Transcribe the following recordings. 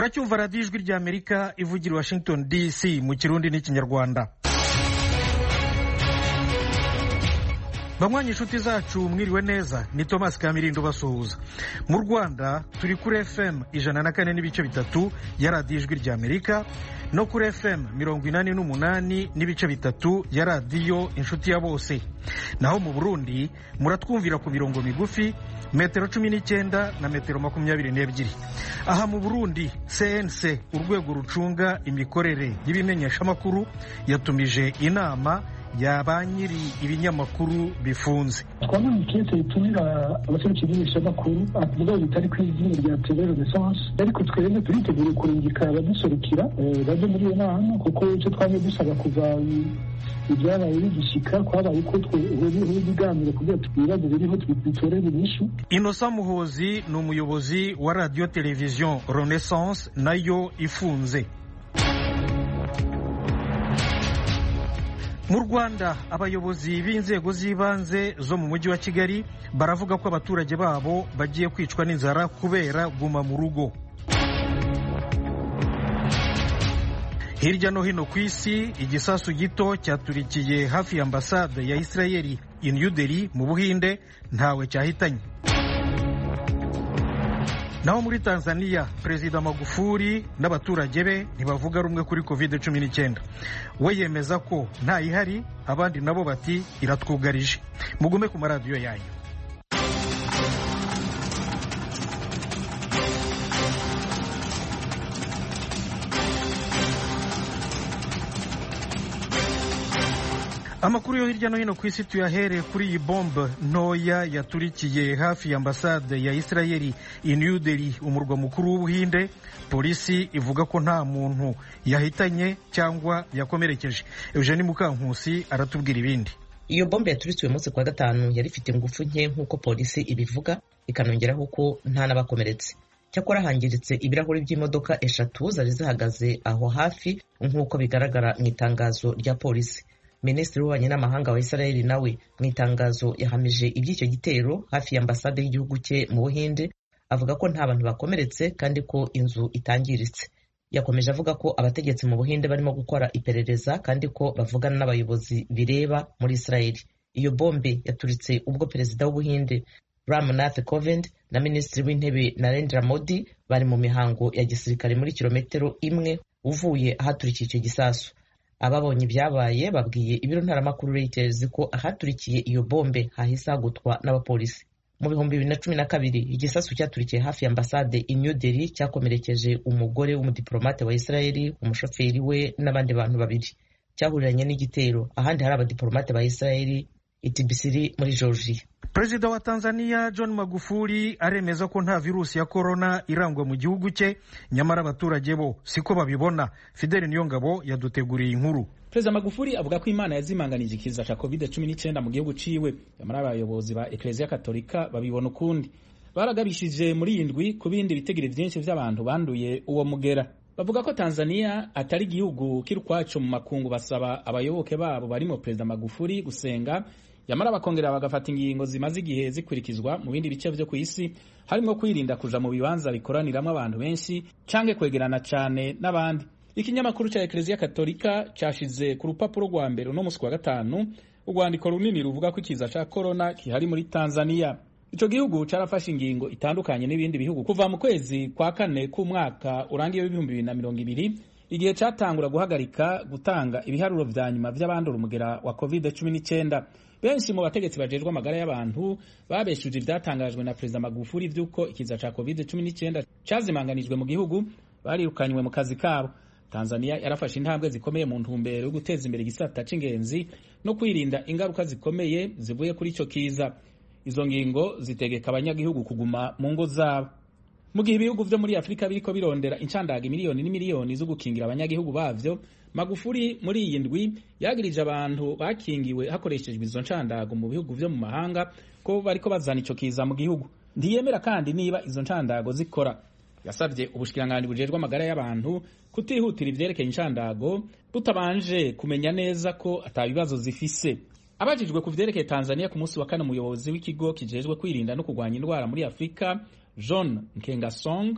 muracyumva radiyo ijwi ry'amerika ivugira washington dc mu kirundi n'ikinyarwanda banywanyi inshuti zacu mwiriwe neza ni thomas kamirindo basuhuza mu rwanda turi kuri fm ijana na kane n'ibice bitatu ya radiyo ijwi ry'amerika no kuri fm mirongo inani n'umunani n'ibice bitatu ya radiyo inshuti ya bose naho mu burundi muratwumvira ku mirongo migufi metero cumi n'icyenda na metero makumyabiri n'ebyiri aha mu burundi cnc urwego rucunga imikorere y'ibimenyeshamakuru yatumije inama ya ba nyiri ibinyamakuru bifunze twabonye ikete ritumira abaserukira ibimenyeshamakuru avuga bitari ku izina rya tele renaissance ariko twebwe turitegura kurungika abaduserukira baje muri iyo nama kuko icyo twamye dusaba kuva ibyabaye bigishika kwabaye ko twehuriyeho ibiganiro kugira ibibazo biriho bitorere inyishu inosa muhozi ni umuyobozi wa radiyo televiziyo renaissance nayo ifunze mu rwanda abayobozi b'inzego z'ibanze zo mu mujyi wa kigali baravuga ko abaturage babo bagiye kwicwa n'inzara kubera guma mu rugo hirya no hino ku isi igisasu gito cyaturikiye hafi ya ambasade ya isirayeli i new delhi mu buhinde ntawe cyahitanye naho muri tanzania perezida magufuli n'abaturage be ntibavuga rumwe kuri covid cumi n'icyenda we yemeza ko ntayihari abandi nabo bati iratwugarije mugume ku maradiyo yanyu amakuru yo hirya no hino ku isi tuyahereye kuri iyi bombe ntoya yaturikiye hafi ya ambasade ya isirayeli i new delhi umurwa mukuru w'ubuhinde polisi ivuga ko nta muntu yahitanye cyangwa yakomerekeje eugenie mukankusi aratubwira ibindi iyo bombe yaturikiwe umunsi kwa gatanu yari ifite ingufu nke nk'uko polisi ibivuga ikanongeraho ko nta n'abakomeretse cyakora hangiritse ibirahuri by'imodoka eshatu zari zihagaze aho hafi nk'uko bigaragara mu itangazo rya polisi minisitiri w'ububanyi n'amahanga wa israel nawe mu itangazo yahamije iby'icyo gitero hafi ya ambasade y'igihugu cye mu buhinde avuga ko nta bantu bakomeretse kandi ko inzu itangiritse yakomeje avuga ko abategetsi mu buhinde barimo gukora iperereza kandi ko bavugana n'abayobozi bireba muri israel iyo bombe yaturitse ubwo perezida w'ubuhinde ramnath kovind na minisitiri w'intebe narendra modi bari mu mihango ya gisirikare muri kilometero imwe uvuye ahaturikiye icyo gisasu ababonye ibyabaye babwiye ibiro ntaramakuru Reuters ko ahaturikiye iyo bombe hahise hagutwa n'abapolisi mu bihumbi bibiri na cumi na kabiri igisasu cyaturikiye hafi ya ambasade i New Delhi cyakomerekeje umugore w'umudiplomate wa Israeli umushoferi we n'abandi bantu babiri cyahuriranye n'igitero ahandi hari abadiplomate ba Israeli itibisiri muri Georgia perezida wa tanzania john magufuli aremeza ko nta virusi ya korona irangwa mu gihugu cye nyamara abaturage bo siko babibona fideli niyongabo yaduteguriye inkuru perezida magufuli avuga ko imana yazimanganije ikiza cya covid cumi n'icyenda mu gihugu ciwe nyamara abayobozi ba ekereziya katolika babibona ukundi baragabishije muri iyi ndwi ku bindi bitegere byinshi by'abantu banduye uwo mugera bavuga ko tanzania atari igihugu kiri ukwacu mu makungu basaba abayoboke babo barimo perezida magufuli gusenga yamara bakongera bagafata ingingo zimaze igihe zikurikizwa mu bindi bice byo ku isi harimo kwirinda kuja mu bibanza bikoraniramo abantu benshi canke kwegerana cane n'abandi ikinyamakuru ca ekereziya katolika cashize ku rupapuro rwa mbere uno musi wa gatanu urwandiko runini ruvuga ko ikiza ca korona kihari muri tanzania ico gihugu carafashe ingingo itandukanye n'ibindi bihugu kuva mu kwezi kwa kane k'umwaka urangiye w'ibihumbi bibiri na mirongo ibiri igihe catangura guhagarika gutanga ibiharuro vya nyuma vy'abandura umugera wa covid cumi n'icyenda benshi mu bategetsi bajejwe amagara y'abantu babeshuje ivyatangajwe na perezida magufuli vy'uko ikiza ca covid cumi n'icyenda cazimanganijwe mu gihugu barirukanywe mu kazi kabo tanzania yarafashe intambwe zikomeye mu ntumbero yo guteza imbere igisata c'ingenzi no kwirinda ingaruka zikomeye zivuye kuri ico kiza izo ngingo zitegeka abanyagihugu kuguma mu ngo zabo mu gihe ibihugu vyo muri afurika biriko birondera incandaga miliyoni n'imiliyoni zo gukingira abanyagihugu bavyo magufuli muri iyi ndwi yagirije abantu bakingiwe hakoreshejwe izo ncandago mu bihugu vyo mu mahanga ko bariko bazana ico kiza mu gihugu ntiyemera kandi niba izo ncandago zikora yasabye ubushikiranganji bujejwe amagara y'abantu kutihutira ivyerekeye incandago butabanje kumenya neza ko atabibazo zifise abajijwe ku vyerekeye tanzania ku munsi wa kane umuyobozi w'ikigo kijejwe kwirinda no kurwanya indwara muri afurika john nkengasong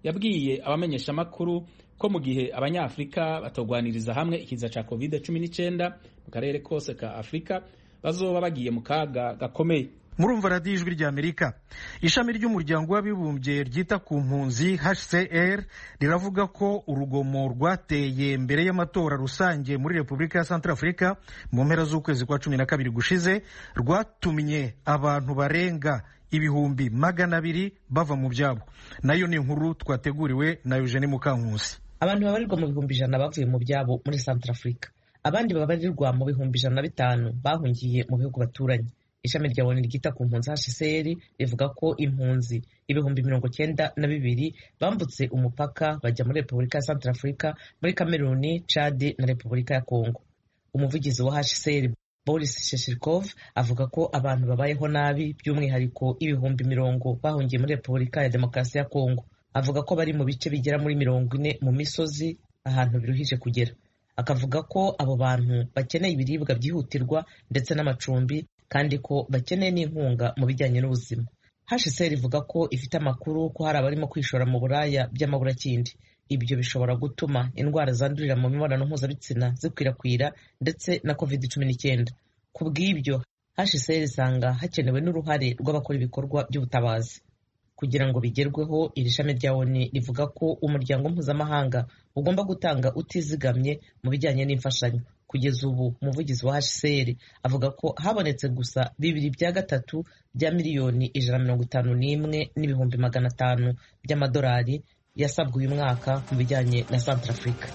yabwiye abamenyeshamakuru ko mu gihe abanyafurika batogwaniriza hamwe ikiza ca covid 19 mu karere kose ka afurika bazoba bagiye mu kaga gakomeye murumva radiyo ijwi rya amerika ishami ry'umuryango w'abibumbye ryita ku mpunzi hcr riravuga ko urugomo rwateye mbere y'amatora rusange muri repubulika ya centrafrica mu mpera z'ukwezi kwa cumi na kabiri gushize rwatumye abantu barenga ibihumbi magana abiri bava mu byabo nayo ni inkuru twateguriwe na eugene mukankusi abantu babarirwa mu bihumbi ijana bavuye mu byabo muri centrafrica abandi babarirwa mu bihumbi ijana na bitanu bahungiye mu bihugu baturanye ishami rya oni ryita ku mpunzi hcr rivuga ko impunzi ibihumbi mirongo cyenda na bibiri bambutse umupaka bajya muri repubulika ya centrafrica muri kameruni chad na repubulika ya congo umuvugizi wa hcr boris sheshirkov avuga ko abantu babayeho nabi by'umwihariko ibihumbi mirongo bahungiye muri repubulika ya demokarasi ya congo avuga ko bari mu bice bigera muri mirongo ine mu misozi ahantu biruhije kugera akavuga ko abo bantu bakeneye ibiribwa byihutirwa ndetse n'amacumbi kandi ko bakeneye n'inkunga mu bijyanye n'ubuzima hcr ivuga ko ifite amakuru ko hari abarimo kwishora mu buraya by'amaburakindi ibyo bishobora gutuma indwara zandurira mu mibonano mpuzabitsina zikwirakwira ndetse na covid cumi n'icyenda ku bw'ibyo hcr isanga hakenewe n'uruhare rw'abakora ibikorwa by'ubutabazi kugira ngo bigerweho iri shami rya oni rivuga ko umuryango mpuzamahanga ugomba gutanga utizigamye mu bijyanye n'imfashanyo kugeza ubu umuvugizi wa hcr avuga ko habonetse gusa bibiri bya gatatu bya miliyoni ijana na mirongo itanu n'imwe n'ibihumbi magana atanu by'amadolari yasabwe uyu mwaka mu bijyanye na centrafrica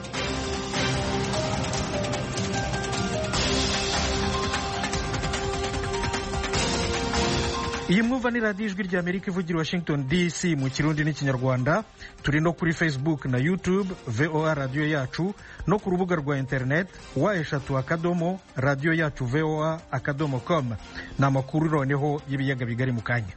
iyi mwumva ni radiyo ijwi rya amerika ivugira washington dc mu kirundi n'ikinyarwanda turi no kuri facebook na youtube voa radiyo yacu no ku rubuga rwa internet wa eshatu akadomo radiyo yacu voa akadomo com ni amakuru noneho y'ibiyaga bigari mu kanya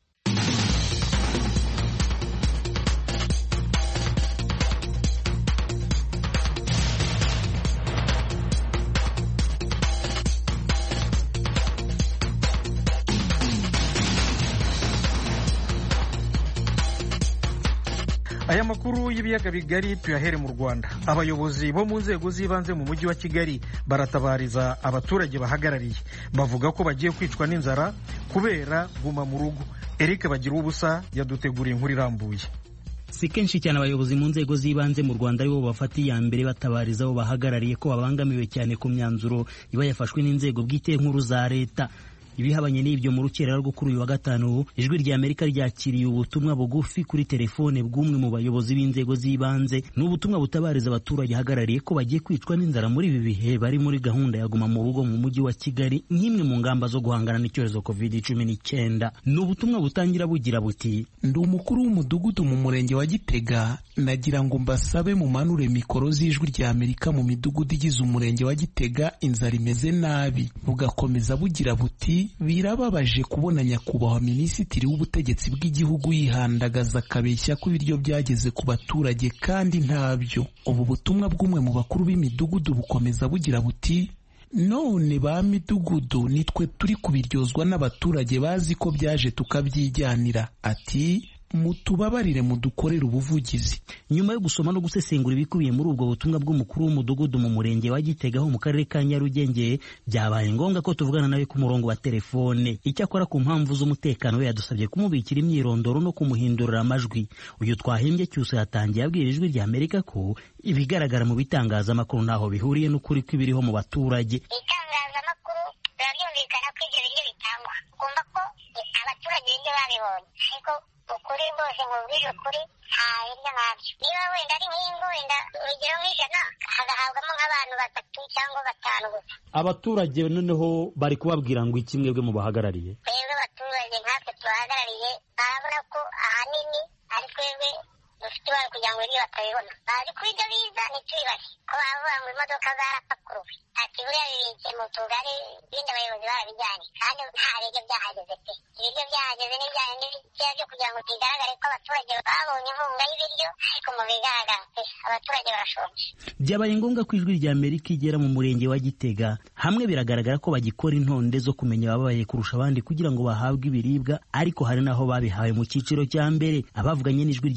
aya makuru y'ibiyaga bigari tuyahere mu rwanda abayobozi bo mu nzego z'ibanze mu mujyi wa kigali baratabariza abaturage bahagarariye bavuga ko bagiye kwicwa n'inzara kubera guma mu rugo eric bagira ubusa yaduteguriye inkuru irambuye si kenshi cyane abayobozi mu nzego z'ibanze mu rwanda aribo bafata iya mbere batabariza abo bahagarariye ko babangamiwe cyane ku myanzuro iba yafashwe n'inzego bwite nkuru za leta ibihabanye n'ibyo mu rukerera rwo kuri uyu wa gatanu ijwi rya amerika ryakiriye ubutumwa bugufi kuri telefone bw'umwe mu bayobozi b'inzego z'ibanze ni ubutumwa butabariza abaturage ahagarariye ko bagiye kwicwa n'inzara muri ibi bihe bari muri gahunda ya guma mu rugo mu mujyi wa kigali nk'imwe mu ngamba zo guhangana n'icyorezo covid cumi n'icyenda ni ubutumwa butangira bugira buti ndi umukuru w'umudugudu mu murenge wa gitega nagira ngo mbasabe mumanure mikoro z'ijwi rya amerika mu midugudu igize umurenge wa gitega inzara imeze nabi bugakomeza bugira buti birababaje kubona nyakubahwa minisitiri w'ubutegetsi bw'igihugu yihandagaza akabeshya ko ibiryo byageze ku baturage kandi ntabyo ubu butumwa bw'umwe mu bakuru b'imidugudu bukomeza bugira buti none ba midugudu nitwe turi kubiryozwa n'abaturage bazi ko byaje tukabyijyanira ati mutubabarire mudukorere ubuvugizi nyuma yo gusoma no gusesengura ibikubiye muri ubwo butumwa bw'umukuru w'umudugudu mu murenge wa gitega ho mu karere ka nyarugenge byabaye ngombwa ko tuvugana nawe ku murongo wa telefone icyakora ku mpamvu z'umutekano we yadusabye kumubikira imyirondoro no kumuhindurira amajwi uyu twahimbye cyusa yatangiye abwira ijwi rya amerika ko ibigaragara mu bitangazamakuru ntaho bihuriye n'ukuri kw'ibiriho mu baturage itangazamakuru biba byumvikana ko ibyo biryo bitangwa ugomba ko abaturage ibyo babibonye ariko ukuri rwose nkubwire ukuri nta biryo nkabyo niba wenda ari nk'ingo wenda urugero nk'ijana hagahabwamo nk'abantu batatu cyangwa batanu gusa abaturage noneho bari kubabwira ngo iki mwebwe mu bahagarariye twebwe abaturage nkatwe tubahagarariye barabona ko ahanini ari twebwe dufite ibara kugira ngo ibyo batabibona bazi ko ibyo biza ntitubibashye ko bavuga ngo imodoka zarapakuruwe ati buriya bibitse mu tugari ibindi abayobozi barabijyanye kandi nta biryo byahageze pe ibiryo byahageze n'ibijyanye n'ibikeya byo kugira ngo bigaragare ko abaturage babonye inkunga y'ibiryo ariko mu bigaragara pe abaturage barashonje byabaye ngombwa ko ijwi rya amerika igera mu murenge wa gitega hamwe biragaragara ko bagikora intonde zo kumenya ababaye kurusha abandi kugira ngo bahabwe ibiribwa ariko hari n'aho babihawe mu cyiciro cya mbere abavuganye n'ijwi rya amerika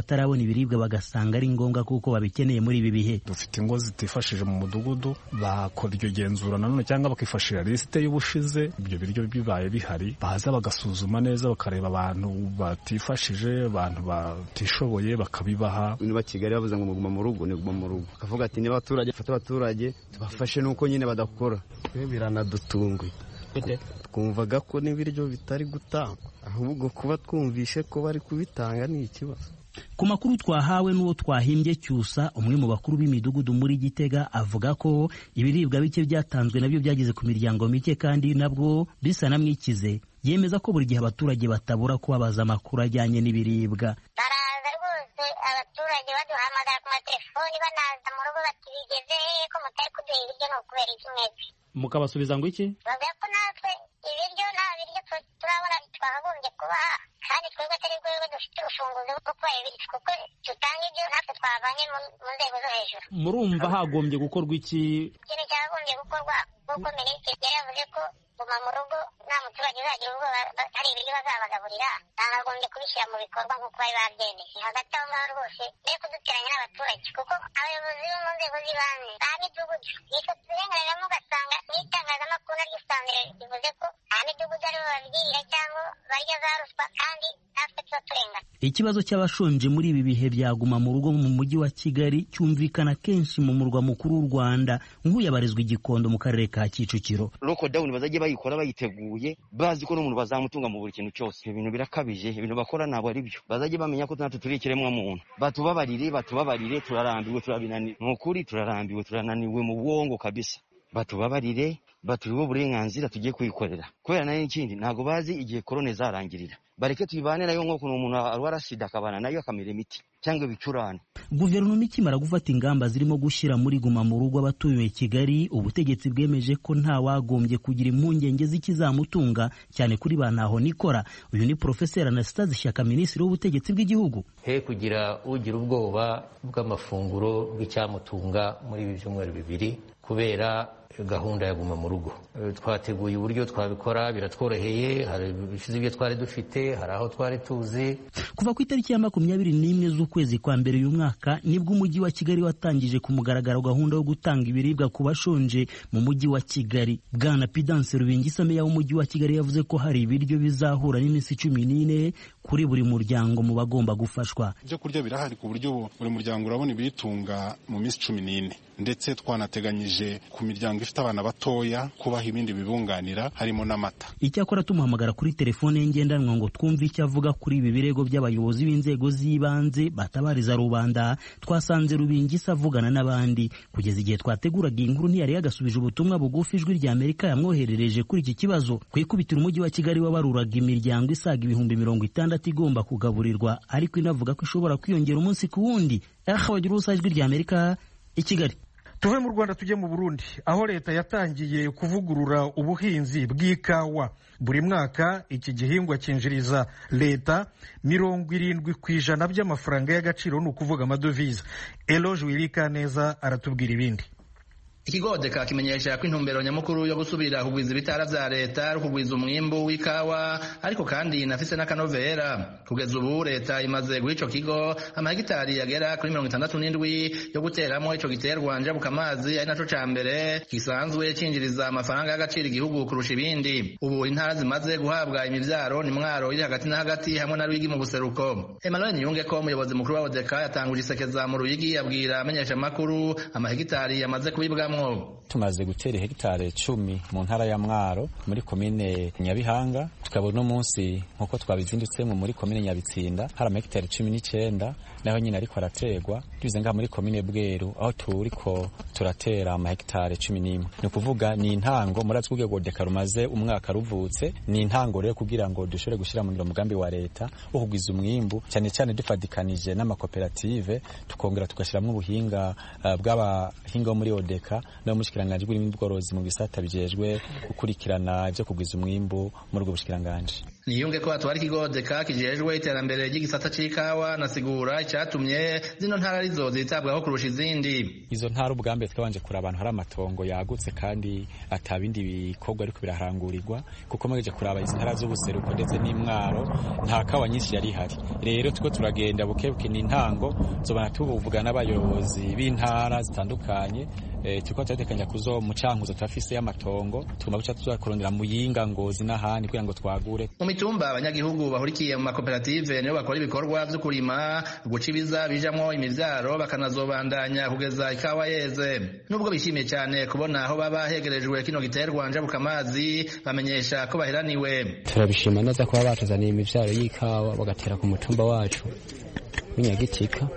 batarabona ibiribwa bagasanga ari ngombwa kuko babikeneye muri ibi bihe dufite ingo zitifashije mu mudugudu bakora iryo genzura nanone cyangwa bakifashisha lisite y'ubushize ibyo biryo bibaye bihari baza bagasuzuma neza bakareba abantu batifashije abantu batishoboye bakabibaha niba kigali bavuze ngo muguma mu rugo ni guma mu rugo bakavuga ati niba abaturage bafata abaturage tubafashe nuko nyine badakora biranadutunguye twumvaga ko n'ibiryo bitari gutangwa ahubwo kuba twumvishe ko bari kubitanga ni ikibazo ku makuru twahawe n'uwo twahimbye cyusa umwe mu bakuru b'imidugudu muri gitega avuga ko ibiribwa bike byatanzwe nabyo byageze ku miryango mike kandi nabwo bisa na mwikize yemeza ko buri gihe abaturage batabura kubabaza amakuru ajyanye n'ibiribwa baraza rwose abaturage baduhamagara ku matelefoni banaza mu rugo bati bigeze hehe ko mutari kuduha ibiryo ni ukubera iki mwebwe mukabasubiza ngo iki bavuga ko natwe ibiryo nta biryo turabona twakagombye kubaha kandi twebwe atari rwego dufite urufunguzo rwo kubaha ibiryo kuko tutanga ibyo natwe twavanye mu nzego zo hejuru murumva hagombye gukorwa iki ikintu cyakagombye gukorwa kuko minisitiri yari yavuze ko guma mu rugo nta muturage uzagira ubwoba hari ibiryo bazabagaburira bakagombye kubishyira mu bikorwa nk'uko bari babyemeye hagati aho ngaho rwose mbere kuduteranya n'abaturage kuko abayobozi bo mu nzego z'ibanze ba midugudu nitwe tubirenganiramo ugasanga n'itangazamakuru naryo usanga rivuze ko nta midugudu aribo babwirira cyangwa barya za ruswa kandi natwe tuba turengana ikibazo cy'abashonje muri ibi bihe byaguma mu rugo mu mujyi wa kigali cyumvikana kenshi mu murwa mukuru w'u rwanda nk'uyabarizwa igikondo mu karere ka kicukiro lokodawuni bazajya bayikora bayiteguye bazi ko n'umuntu bazamutunga mu buri kintu cyose ibintu birakabije ibintu bakora ntabwo ari byo bazajya bamenya ko natwe turi ikiremwa muntu batubabarire batubabarire turarambiwe turabinaniwe ni ukuri turarambiwe turananiwe mu bwongo kabisa batubabarire baturiwe uburenganzira tugiye kuyikorera kubera nayo n'ikindi ntabwo bazi igihe korone zarangirira bareke tuyibane nayo nk'ukuntu umuntu arwara sida akabana nayo akamera imiti cyangwa ibicurane guverinoma ikimara gufata ingamba zirimo gushyira muri guma mu rugo abatuye kigali ubutegetsi bwemeje ko nta wagombye kugira impungenge z'ikizamutunga cyane kuri ba ntaho nikora uyu ni porofeseri anastase shyaka minisitiri w'ubutegetsi bw'igihugu he kugira ugira ubwoba bw'amafunguro bw'icyamutunga muri ibi byumweru bibiri kubera gahunda ya guma mu rugo twateguye uburyo twabikora biratworoheye hari ibishize ibyo twari dufite hari aho twari tuzi kuva ku itariki ya makumyabiri n'imwe z'ukwezi kwa mbere uyu mwaka nibwo umujyi wa kigali watangije ku mugaragaro gahunda yo gutanga ibiribwa ku bashonje mu mujyi wa kigali bwana pidanse rubingisa meya w'umujyi wa kigali yavuze ko hari ibiryo bizahura n'iminsi cumi n'ine kuri buri muryango mu bagomba gufashwa ibyo kurya birahari ku buryo buri muryango urabona ibiyitunga mu minsi cumi n'ine ndetse twanateganyije ku miryango ifite abana batoya kubaha ibindi bibunganira harimo n'amata icyakora tumuhamagara kuri telefone ye ngendanwa ngo twumve icyo avuga kuri ibi birego by'abayobozi b'inzego z'ibanze batabariza rubanda twasanze rubingisa avugana n'abandi kugeza igihe twateguraga iyi nkuru ntiyari yagasubije ubutumwa bugufi ijwi rya amerika yamwoherereje kuri iki kibazo ku ikubitiro umujyi wa kigali wabaruraga imiryango isaga ibihumbi mirongo itandatu igomba kugaburirwa ariko inavuga ko ishobora kwiyongera umunsi ku wundi aha bagira ubusa ijwi rya amerika i kigali tuve mu rwanda tujye mu burundi aho leta yatangiye kuvugurura ubuhinzi bw'ikawa buri mwaka iki gihingwa cyinjiriza leta mirongo irindwi ku ijana by'amafaranga y'agaciro ni ukuvuga amadovize eloge wirika neza aratubwira ibindi ikigodeka kimenyesha ko intumbero nyamukuru yo gusubira kugwiza ibitara vya leta ari ukugwiza umwimbu w'ikawa ariko kandi inafise n'akanovera kugeza ubu leta imaze guha ico kigo amahegitari yagera kuri mirongo itandatu n'indwi yo guteramo ico giterwa njabuka amazi ari naco ca mbere gisanzwe cinjiriza amafaranga y'agaciro igihugu kurusha ibindi ubu intara zimaze guhabwa imivyaro ni mwaro iri hagati na hagati hamwe na rwigi mu buseruko emmanuel niyunge ko umuyobozi mukuru wa odeka yatanguje isekeza mu ruyigi abwira amenyesha amakuru amahegitari yamaze kubibwamwo tumaze gutera hegitari cumi mu ntara ya mwaro muri komine nyabihanga tukaba uno munsi nk'uko twabizindutsemo muri komine nyabitsinda hari amahegitari cumi n'icyenda naho nyine ariko araterwa tubize ngaha muri komine bweru aho turiko turatera amahegitari cumi n'imwe ni ukuvuga ni intango murazi ko urwego deka rumaze umwaka ruvutse ni intango rero kugira ngo dushobore gushyira mu ngiro umugambi wa leta wo kugwiza umwimbu cyane cyane dufatikanije n'amakoperative tukongera tugashyiramo ubuhinga uh, bw'abahinga bo muri odeka no mushikiranganje bw'ibindi bworozi mu bisata bijejwe gukurikirana ibyo kugwiza umwimbu muri ubwo bushikiranganje niyunge ko hatwara ikigodeka kijejwe iterambere ry'igisata c'ikawa nasigura icatumye zino ntara arizo zitabwaho kurusha izindi izo ntara ubwambere twabanje kuri abantu hari amatongo yagutse kandi atabindi bikorwa ariko biraharangurirwa kuko mugeje kuraba izi ntara z'ubuseruko ndetse n'imwaro nta kawa nyinshi yari ihari rero tuko turagenda bukebuke n'intango zobana tuvuga n'abayobozi b'intara zitandukanye e, turiko turatekanya kuzo mucankuzo turafise y'amatongo tugomba guca tuzakurondera muyinga ngozi n'ahandi kugira ngo twagure mu mitumba abanyagihugu bahurikiye mu makoperative nibo bakora ibikorwa vyo kurima guca ibiza bijamwo imivyaro bakanazobandanya kugeza ikawa yeze nubwo bishimiye cyane kubona aho baba hegerejwe kino giterwa njabuka amazi bamenyesha ko baheraniwe turabishima neza kuba batuzaniye imivyaro y'ikawa bagatera ku mutumba wacu w'inyagitika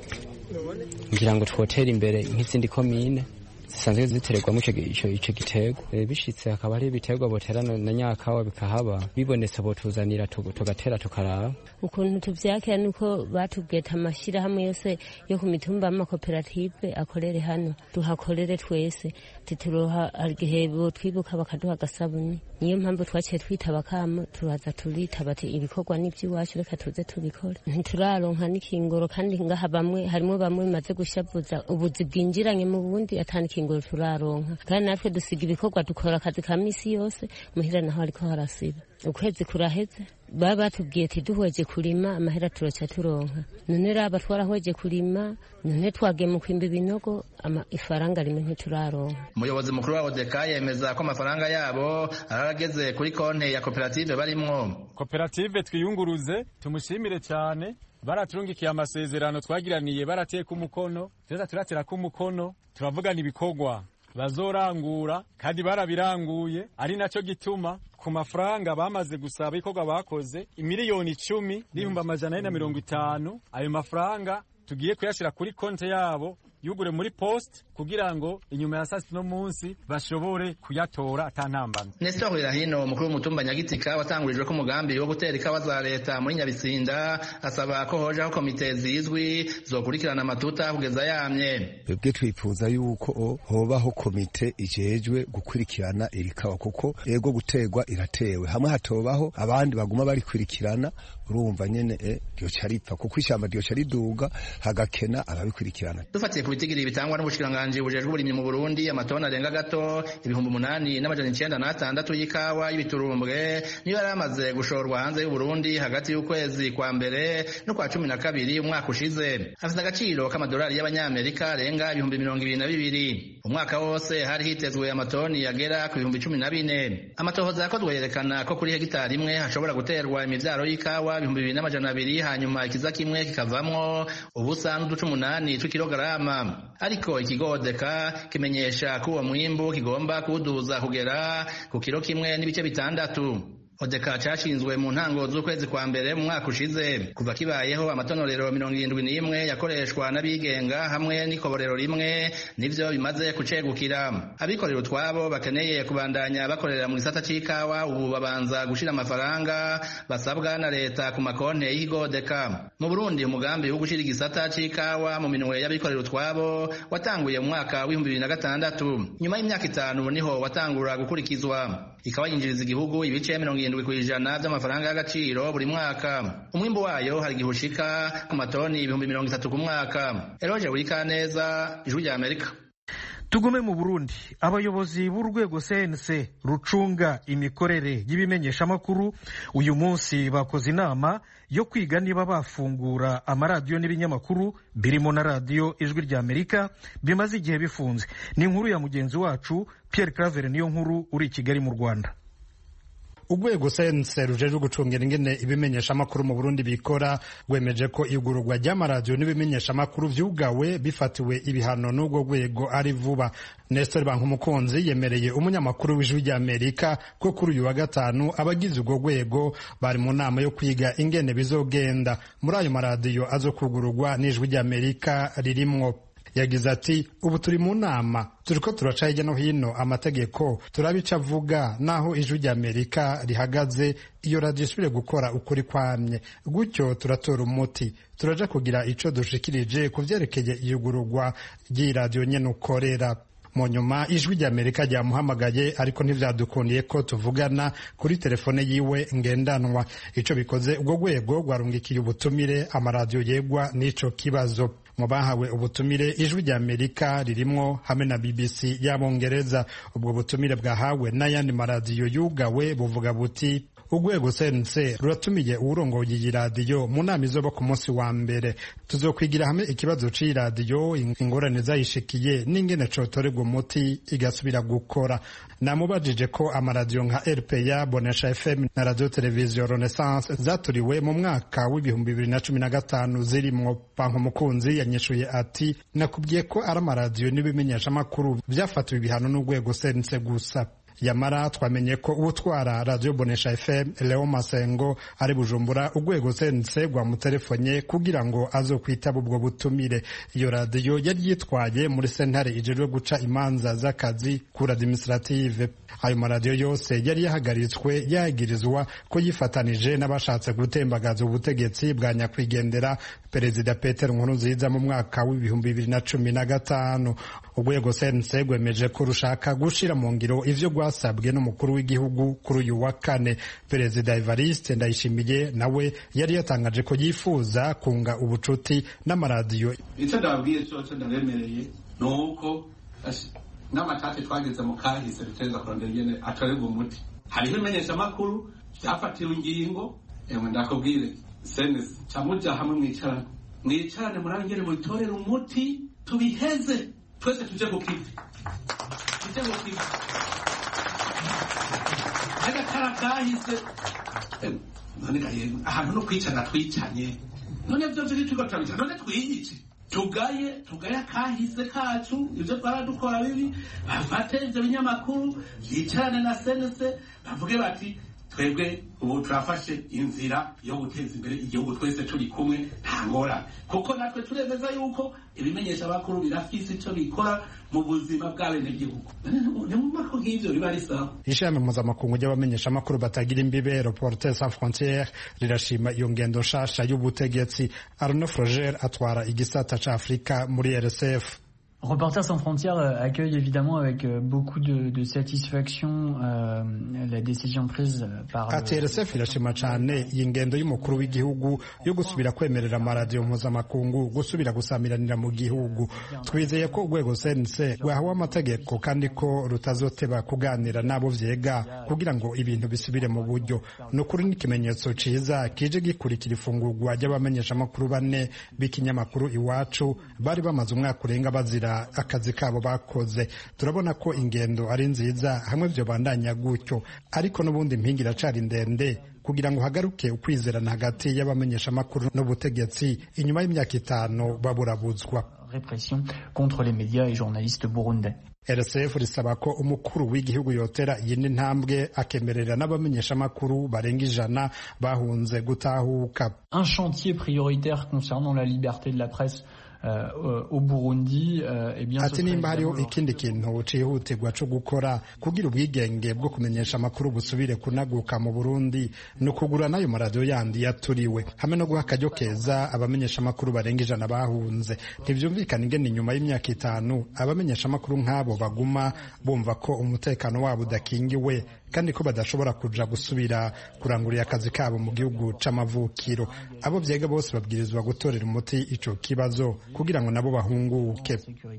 ngira ngo twotera imbere nk'izindi komine zisanzwe zitererwamo ico giterwa bishitse hakaba hari ibiterwa botera na nyakawa bikahaba bibonetse botuzanira tugatera tukaraba ukuntu tuvyakira nuko batubweta amashirahamwe yose yo ku mitumba y'amakoperative akorere hano duhakorere twese tituroha igihe botwibuka bakaduha agasabuni niyo mpamvu twaciye twitaba kamo turaza turitaba ati ibikorwa n'ivy'iwacu reka tuze tubikore ntituraronka n'ikingoro kandi ngaha bamwe harimo bamwe bimaze gushavuza ubuzi bwinjiranye mu bundi atani ikingoro turaronka kandi natwe dusiga ibikorwa dukora akazi ka misi yose muhira naho ariko harasiba ukwezi kuraheze baba batubwiye ati duhweje kurima amahera turoca turonka none raba twarahweje kurima none twagiye mu kwimba ibinogo ifaranga rimwe ntituraronka umuyobozi mukuru wa odeka yemeza ko amafaranga yabo ararageze kuri konti ya koperative barimwo koperative twiyunguruze tumushimire cyane baraturungikiye amasezerano twagiraniye barateka umukono tuza turatera ko umukono turavugana ibikorwa bazorangura kandi barabiranguye ari nacyo gituma ku mafaranga bamaze gusaba ibikorwa bakoze imiliyoni icumi n'ibihumbi amajana ane na mirongo itanu ayo mafaranga tugiye kuyashyira kuri konti yabo yugure muri post kugira ngo inyuma ya saa sita no munsi bashobore kuyatora atantambana Nestor Irahino umukuru w'umutumba Nyagitika watangurijwe ko umugambi wo gutera ikawa za leta muri Nyabitsinda asaba ko hojaho komite zizwi zokurikirana amatuta kugeza yamye twebwe twifuza yuko hobaho komite ijejwe gukurikirana iri kawa kuko ego guterwa iratewe hamwe hatobaho abandi baguma barikurikirana urumva nyene eh, ryoca ripfa kuko ishyamba ryoca riduga hagakena ababikurikirana dufatiye ku bitigiri bitangwa n'ubushikiranganji bujejwe uburimyi mu Burundi amatoni arenga gato ibihumbi umunani n'amajana icenda n'atandatu y'ikawa y'ibiturumbwe niyo yari amaze gushorwa hanze y'u Burundi hagati y'ukwezi kwa mbere no kwa cumi na kabiri umwaka ushize afite agaciro k'amadolari y'abanyamerika arenga ibihumbi mirongo ibiri na bibiri umwaka wose hari hitezwe amatoni yagera ku bihumbi cumi na bine amatohoza yakozwe yerekana ko kuri hegitari imwe hashobora guterwa imivyaro y'ikawa ibihumbi bibiri n'amajana abiri hanyuma ikiza kimwe kikavamwo ubusa n'uduce umunani tw'ikilogarama ariko ikigodeka kimenyesha ko uwo mwimbu kigomba kuwuduza kugera ku kiro kimwe n'ibice bitandatu odeka cashinzwe mu ntango z'ukwezi kwa mbere mu mwaka ushize kuva kibayeho amatonorero mirongo irindwi n'imwe yakoreshwa n'abigenga hamwe n'ikoborero rimwe nivyo bimaze kucegukira abikorera utwabo bakeneye kubandanya bakorera mu gisata c'ikawa ubu babanza gushira amafaranga basabwa na leta ku makonte y'ikigodeka mu burundi umugambi wo gushira igisata c'ikawa mu minwe y'abikorera utwabo watanguye mu mwaka w'ibihumbi bibiri na gatandatu nyuma y'imyaka itanu niho watangura gukurikizwa ikawa yinjiriza igihugu ibice mirongo irindwi ku ijana by'amafaranga y'agaciro buri mwaka umwimbu wayo hari igihe ushika ku matoni ibihumbi mirongo itatu ku mwaka eroje wikaneza ijwi rya amerika tugume mu burundi abayobozi b'urwego cnc rucunga imikorere y'ibimenyeshamakuru uyu munsi bakoze inama yo kwiga niba bafungura amaradiyo n'ibinyamakuru birimo na radiyo ijwi rya amerika bimaze igihe bifunze ni inkuru ya mugenzi wacu pierre claver niyo nkuru uri i kigali mu rwanda urwego sense rujejwe gucungira ingene ibimenyeshamakuru mu burundi bikora rwemeje ko igururwa ry'amaradiyo n'ibimenyeshamakuru vyugawe bifatiwe ibihano n'urwo rwego ari vuba nestor bankumukunzi yemereye umunyamakuru w'ijwi rya amerika ko kuri uyu wa gatanu abagize urwo rwego bari mu nama yo kwiga ingene bizogenda muri ayo maradiyo azokugururwa n'ijwi rya amerika ririmwo yagize ati ubu turi mu nama turiko turaca hirya no hino amategeko turabica avuga naho ijwi rya amerika rihagaze iyo radiyo isubire gukora ukuri kwamye gutyo turatora umuti turaja kugira ico dushikirije ku vyerekeye iyugururwa ry'iyi radiyo nyene ukorera mu nyuma ijwi ry'amerika ryamuhamagaye ariko ntivyadukundiye ko tuvugana kuri telefone yiwe ngendanwa ico bikoze ubwo rwego rwarungikiye ubutumire amaradiyo yegwa n'ico kibazo mu bahawe ubutumire ijwi rya amerika ririmwo hamwe na bbc y'abongereza ubwo butumire bwahawe n'ayandi maradiyo yugawe buvuga buti urwego sense ruratumiye uwurongoye iyi radiyo mu nama izoba ku munsi wa mbere tuzokwigira hamwe ikibazo c'iyi radiyo ingorane zayishikiye n'ingene cotorerwa umuti igasubira gukora namubajije ko amaradiyo nka rpa bonesha fm na radio televiziyo renaissance zaturiwe mu mwaka w'ibihumbi bibiri na cumi na gatanu zirimwo banki umukunzi yanyishuye ati nakubwiye ko ari amaradiyo n'ibimenyeshamakuru vyafatiwe ibihano n'urwego sense gusa yamara twamenye ko utwara radio bonesha fm leo masengo ari bujumbura urwego sense rwamutelefonye kugira ngo azokwitaba ubwo butumire iyo radiyo yari yitwaye muri sentare ijejwe guca imanza z'akazi kuri administrative ayo maradiyo yose yari yahagaritswe yagirizwa ko yifatanije n'abashatse gutembagaza ubutegetsi bwa nyakwigendera perezida peter nkurunziza mu mwaka w'ibihumbi bibiri na cumi na gatanu urwego sense rwemeje ko rushaka gushira mu ngiro ivyo rwasabwe n'umukuru w'igihugu kuri uyu wa kane perezida evariste ndayishimiye nawe yari yatangaje ko yifuza kunga ubucuti n'amaradiyo icyo ndababwiye cyoco ndabemereye ni uko n'amatate twageze mu kahise duteza kurondera ingene atorerwa umuti hariho imenyeshamakuru byafatiwe ingingo ewe ndakubwire senesi camuja hamwe mwicarane mwicarane murabe ingene mubitorera umuti tubiheze twese tuje ku kivi tuje ku kivi agakara kahise none ahantu no kwicana twicanye none vyo vyo turiko turabica none twiyice tugaye tugaye akahise kacu ivyo twaradukora bibi bafate ivyo binyamakuru vyicarane na senese bavuge bati twebwe ubu turafashe inzira yo guteza imbere igihugu twese turi kumwe nta ngorane kuko natwe turemeza yuko ibimenyesha bakuru birafise ico bikora mu buzima bw'abenegihugu ni mu mako nk'ivyo biba ari sawa ishami mpuzamakungu ry'abamenyeshamakuru batagira imbibe reporter sans frontiere rirashima iyo ngendo nshasha y'ubutegetsi arno froger atwara igisata ca afurika muri rsf Reporters sans frontières accueille évidemment avec beaucoup de, de satisfaction euh, la décision prise par ati rsf irashima cyane iyi ngendo y'umukuru w'igihugu yo gusubira kwemerera amaradiyo mpuzamakungu gusubira gusamiranira mu gihugu twizeye ko urwego sense rwahawe amategeko kandi ko rutazoteba kuganira n'abo vyega kugira ngo ibintu bisubire mu buryo ni ukuri n'ikimenyetso ciza kije gikurikira ifungurwa ry'abamenyeshamakuru bane b'ikinyamakuru iwacu bari bamaze umwaka urenga bazira akazi kabo bakoze turabona ko ingendo ari nziza hamwe byo bandanya gutyo ariko n'ubundi impinga iracari ndende kugira ngo hagaruke ukwizerana hagati y'abamenyeshamakuru n'ubutegetsi inyuma y'imyaka itanu baburabuzwa répression contre les médias et journalistes burundais rsf risaba ko umukuru w'igihugu yotera iyindi ntambwe akemerera n'abamenyeshamakuru barenga ijana bahunze gutahuka un chantier prioritaire concernant la liberté de la presse Uh, au Burundi uh, eh bien ati nimba hariho ikindi kintu cihutirwa co gukora kugira ubwigenge bwo kumenyesha amakuru busubire kunaguka mu Burundi ni ukugura n'ayo maradiyo yandi yaturiwe hamwe no guha akaryo keza abamenyesha amakuru barenga ijana bahunze ntivyumvikana ingene inyuma y'imyaka itanu abamenyesha amakuru nk'abo baguma bumva ko umutekano wabo udakingiwe kandi ko badashobora kuja gusubira kurangurira akazi kabo mu gihugu c'amavukiro abo vyega bose babwirizwa gutorera umuti ico kibazo kugira ngo nabo bahunguke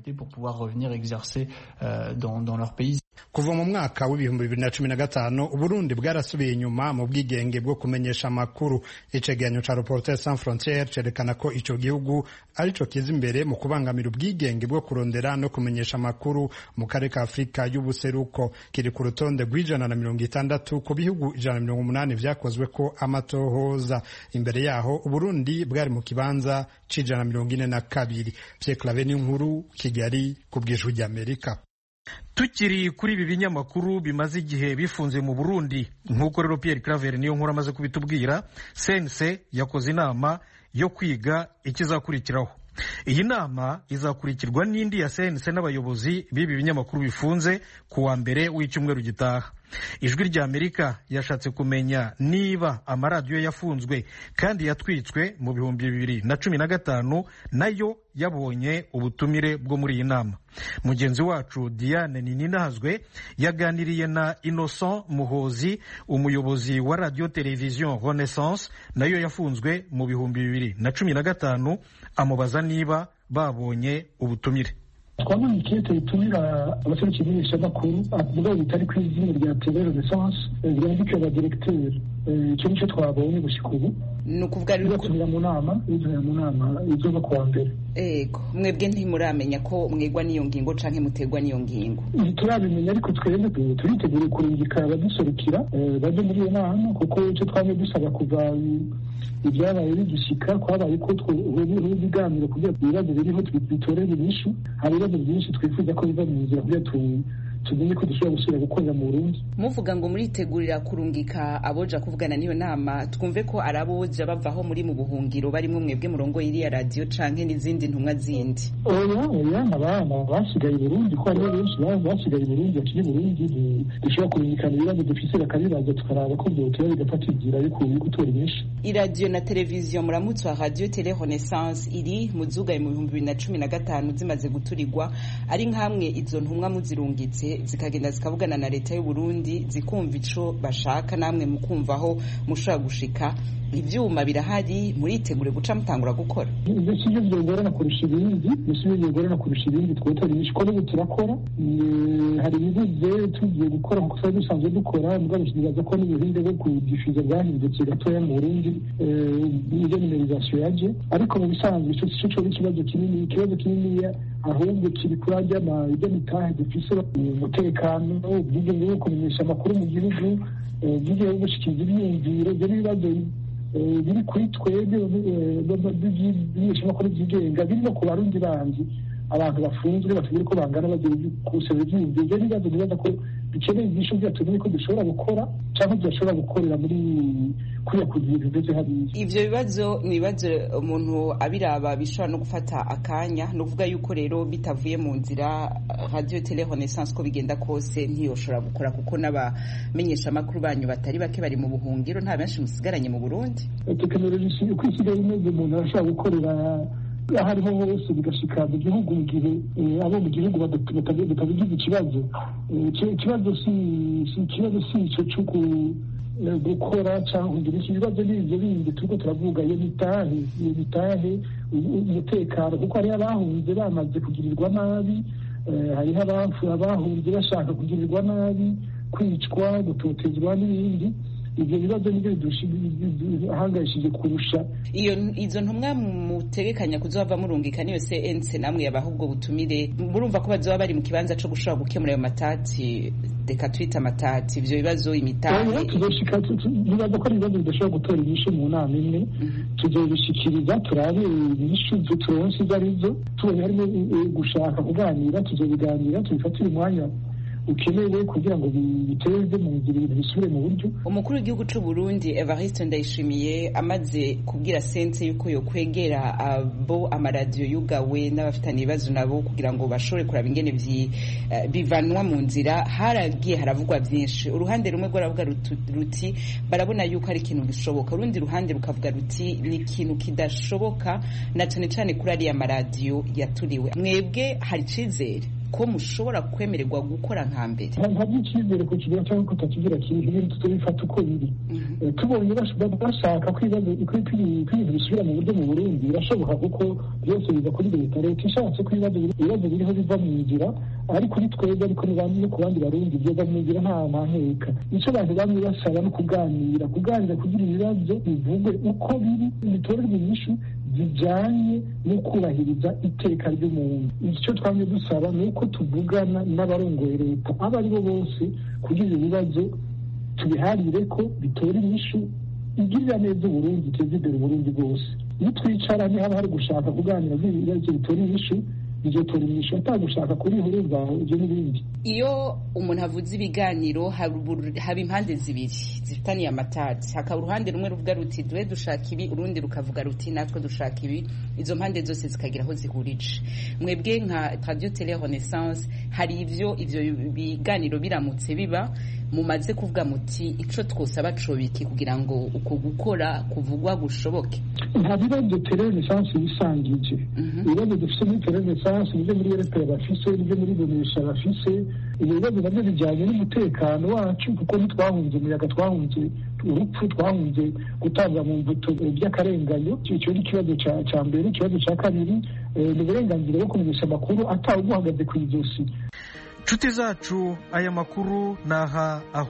kuva mu mwaka w'ibihumbi bibiri na cumi na gatanu uburundi bwarasubiye inyuma mu bwigenge bwo kumenyesha amakuru icegeranyo ca reporter sans frontiere cerekana ko ico gihugu arico kiza imbere mu kubangamira ubwigenge bwo kurondera no kumenyesha amakuru mu karere ka afurika y'ubuseruko kiri ku rutonde rw'ijana na mirongo itandatu ku bihugu ijana na mirongo umunani vyakozwe ko amatohoza imbere yaho uburundi bwari mu kibanza c'ijana na mirongo ine na kabiri Pierre Claver n'inkuru Kigali ku bw'ijwi ry'Amerika tukiri kuri ibi binyamakuru bimaze igihe bifunze mu Burundi nk'uko rero Pierre Claver niyo nkuru amaze kubitubwira sense yakoze inama yo kwiga ikizakurikiraho iyi nama izakurikirwa n'indi ya sense n'abayobozi b'ibi binyamakuru bifunze ku wa mbere w'icyumweru gitaha ijwi rya amerika yashatse kumenya niba amaradiyo yafunzwe kandi yatwitswe mu bihumbi bibiri na cumi na gatanu nayo yabonye ubutumire bwo muri iyi nama mugenzi wacu diane nininazwe yaganiriye na innocent muhozi umuyobozi wa radiyo televiziyo renaissance nayo yafunzwe mu bihumbi bibiri na cumi na gatanu amubaza niba babonye ubutumire twabonye ikete ritumira abaserukira imenyeshamakuru mugabo bitari ku izina rya tele renaissance ryandika abadiregiteri icyo nicyo twabonye gushyika ubu ni ukuvuga rero bizatumira mu nama bizatumira mu nama izoba kuwa mbere ego mwebwe ntimuramenya ko mwegwa n'iyo ngingo canke mutegwa n'iyo ngingo ntiturabimenya ariko twebwe turitegura kurungika abaduserukira baje muri iyo nama kuko icyo twamye dusaba kuva ibyabaye bigishika kwabaye ko twubuyeho ibiganiro kugira ibibazo biriho bitorere inyishu hari ibibazo byinshi twifuza ko biva mu nzira kugira tumenye ko dushobora gusubira gukorera mu burundi muvuga ngo muritegurira kurungika aboja kuvugana n'iyo nama twumve ko ari aboja bavaho muri mu buhungiro barimo mwebwe murongo iriya radiyo canke n'izindi ntumwa zindi oya oya abana basigaye i burundi ko hariho benshi basigaye i burundi bakiri burundi dushobora kurungikana ibibazo dufise bakabibaza tukaraba ko byotera bigafata inzira yo gutora inyinshi iradiyo na televiziyo muramutse wa radiyo tele renaissance iri mu zugaye mu bihumbi bibiri na cumi na gatanu zimaze guturirwa ari nk'amwe izo ntumwa muzirungitse zikagenda zikavugana na leta y'u Burundi zikumva ico bashaka namwe mukumvaho mushobora gushika ivyuma birahari muritegure guca mutangura gukora mbese ibyo byogorana kurusha ibindi mbese ibyo byogorana kurusha ibindi twotora inyinshi ko n'ubu turakora hari ibibuze tugiye gukora nkuko twari dusanzwe dukora mugabo tukibaza ko n'ubuhinde bwo kudifuza bwahindutse gatoya mu burundi niyo nimerizasiyo yaje ariko mu bisanzwe ico sico coba ikibazo kinini ikibazo kininiya ahubwo kiri kuri ajya mitahe dufise umutekano ubwigenge bwo kumenyesha amakuru mu gihugu ubwigenge bwo gushikiriza ibyiyumviro ibyo n'ibibazo biri kuri twebwe by'imenyeshamakuru byigenga biri no ku barundi bandi abantu bafunzwe batagira uko bangana bagira kusaba ibyiyumviro ibyo n'ibibazo bibaza ko bikeneye ibyisho byatumenye ko dushobora gukora cyangwa tudashobora gukorera muri kuriya ku bintu bimeze hariya ivyo bibazo ni ibibazo umuntu abiraba bishobora no gufata akanya ni ukuvuga yuko rero bitavuye mu nzira radio tele renaissance ko bigenda kose ntiyoshobora gukora kuko n'abamenyeshamakuru banyu batari bake bari mu buhungiro nta benshi musigaranye mu burundi tekinoloji uko isigaye imeze umuntu arashobora gukorera aho ariho hose bigashika mu gihugu mu gihe abo mu gihugu batabigize ikibazo ikibazo si ikibazo si ico co gukora cyangwa kugira iki ibibazo n'ibyo bindi turiko turavuga iyo mitahe iyo mitahe umutekano kuko hariho abahunze bamaze kugirirwa nabi hariho abahunze bashaka kugirirwa nabi kwicwa gutotezwa n'ibindi ibyo bibazo nibyo biduhangayishije kurusha iyo izo ntumwa mutegekanya kuzova murungika niyo cnc namwe yabaha ubwo butumire murumva ko bazoba bari mu kibanza co gushobora gukemura ayo matati reka twita amatati ivyo bibazo imitahe tuzoshika nibaza ko ari ibibazo bidashobora gutora inyishu mu nama imwe tuzobishikiriza turabe inyishu turonse izo arizo tubonye harimo gushaka kuganira tuzobiganira tubifatire umwanya ukenewe kugira ngo biteze mu nzira ibintu bisubire mu buryo umukuru w'igihugu c'u Burundi Evariste Ndayishimiye amaze kubwira sense yuko yo kwegera abo amaradiyo yugawe n'abafitanye ibibazo nabo kugira ngo bashobore kuraba ingene bivanwa mu nzira haragiye haravugwa byinshi uruhande rumwe rwaravuga ruti barabona yuko ari ikintu gishoboka urundi ruhande rukavuga ruti ni ikintu kidashoboka na cane cane kuri ariya maradiyo yaturiwe mwebwe hari icizere ko mushobora kwemererwa gukora nka mbere nta by'icyizere ku kigira cyangwa ko utakigira kintu ibintu tubifata uko biri tubonye bashaka ko ibintu bisubira mu buryo mu burundi birashoboka kuko byose biva kuri leta leta ishatse ko ibibazo biriho biva mu nzira ari kuri twebwe ariko no ku bandi barundi byova mu nzira nta ntaheka icyo abantu bamwe basaba no kuganira kuganira kugira ibibazo bivugwe uko biri bitorerwe inyishu zijyanye no kubahiriza iteka ry'umuntu icyo twamye dusaba ni uko tuvugana n'abarongoye leta abo ari bo bose kugira ibibazo tubiharire ko bitora inyishu igirira neza uburundi iteza imbere uburundi bwose iyo twicara haba hari gushaka kuganira ibibazo bitora inyishu bizotora inyishu atagushaka kuri urumva ibyo n'ibindi iyo umuntu avuze ibiganiro haba impande zibiri zifitaniye amatati hakaba uruhande rumwe ruvuga ruti duhe dushaka ibi urundi rukavuga ruti natwe dushaka ibi izo mpande zose zikagira aho zihurije mwebwe nka radio tele renaissance hari ivyo ivyo biganiro biramutse biba mumaze kuvuga muti ico twosaba cobiki kugira ngo uko gukora kuvugwa gushoboke nta bibazo terenesansi yisangije ibibazo dufite muri terenesansi nibyo muri eropera bafise nibyo muri bonesha bafise ibyo bibazo nabyo bijyanye n'umutekano wacu kuko ntitwahunze umuyaga twahunze urupfu twahunze gutanga mu mbuto by'akarenganyo icyo ni ikibazo cya mbere ikibazo cya kabiri ni uburenganzira bwo kumenyesha amakuru atawe uguhagaze ku ijosi nshuti zacu aya makuru ni aha aho